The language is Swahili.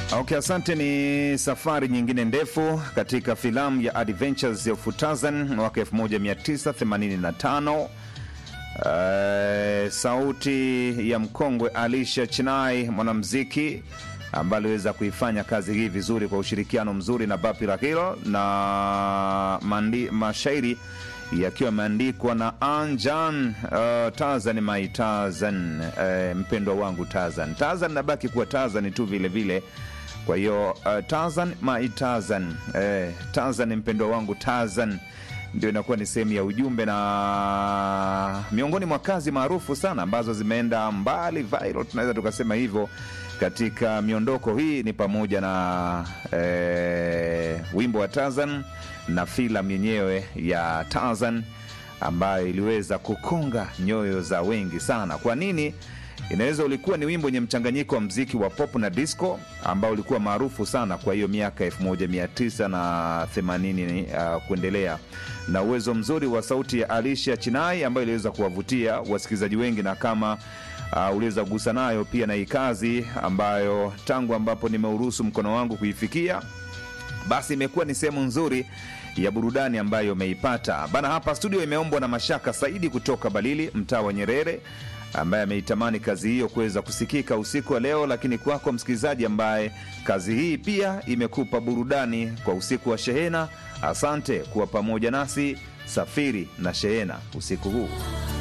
Okay, asante. Ni safari nyingine ndefu katika filamu ya Adventures of Tarzan mwaka 1985. Uh, sauti ya mkongwe Alicia Chinai, mwanamuziki ambaye aliweza kuifanya kazi hii vizuri kwa ushirikiano mzuri na Bapi Rahilo na mandi, mashairi yakiwa yameandikwa na Anjan. Uh, Tarzan my Tarzan, uh, mpendwa wangu Tarzan. Tarzan nabaki kuwa Tarzan tu vile vile. Kwa hiyo uh, Tarzan my Tarzan, uh, Tarzan mpendwa wangu Tarzan ndio inakuwa ni sehemu ya ujumbe na miongoni mwa kazi maarufu sana ambazo zimeenda mbali viral, tunaweza tukasema hivyo katika miondoko hii ni pamoja na eh, wimbo wa Tarzan na filamu yenyewe ya Tarzan ambayo iliweza kukonga nyoyo za wengi sana. Kwa nini? Inaweza ulikuwa ni wimbo wenye mchanganyiko wa mziki wa pop na disco ambao ulikuwa maarufu sana kwa hiyo miaka 1980 uh, kuendelea, na uwezo mzuri wa sauti ya Alicia Chinai ambayo iliweza kuwavutia wasikilizaji wengi, na kama uh, uliweza kugusa nayo pia na hii kazi ambayo tangu ambapo nimeuruhusu mkono wangu kuifikia basi imekuwa ni sehemu nzuri ya burudani ambayo umeipata bana. Hapa studio imeombwa na Mashaka Saidi kutoka Balili, mtaa wa Nyerere, ambaye ameitamani kazi hiyo kuweza kusikika usiku wa leo. Lakini kwako msikilizaji ambaye kazi hii pia imekupa burudani kwa usiku wa shehena, asante kuwa pamoja nasi. Safiri na shehena usiku huu.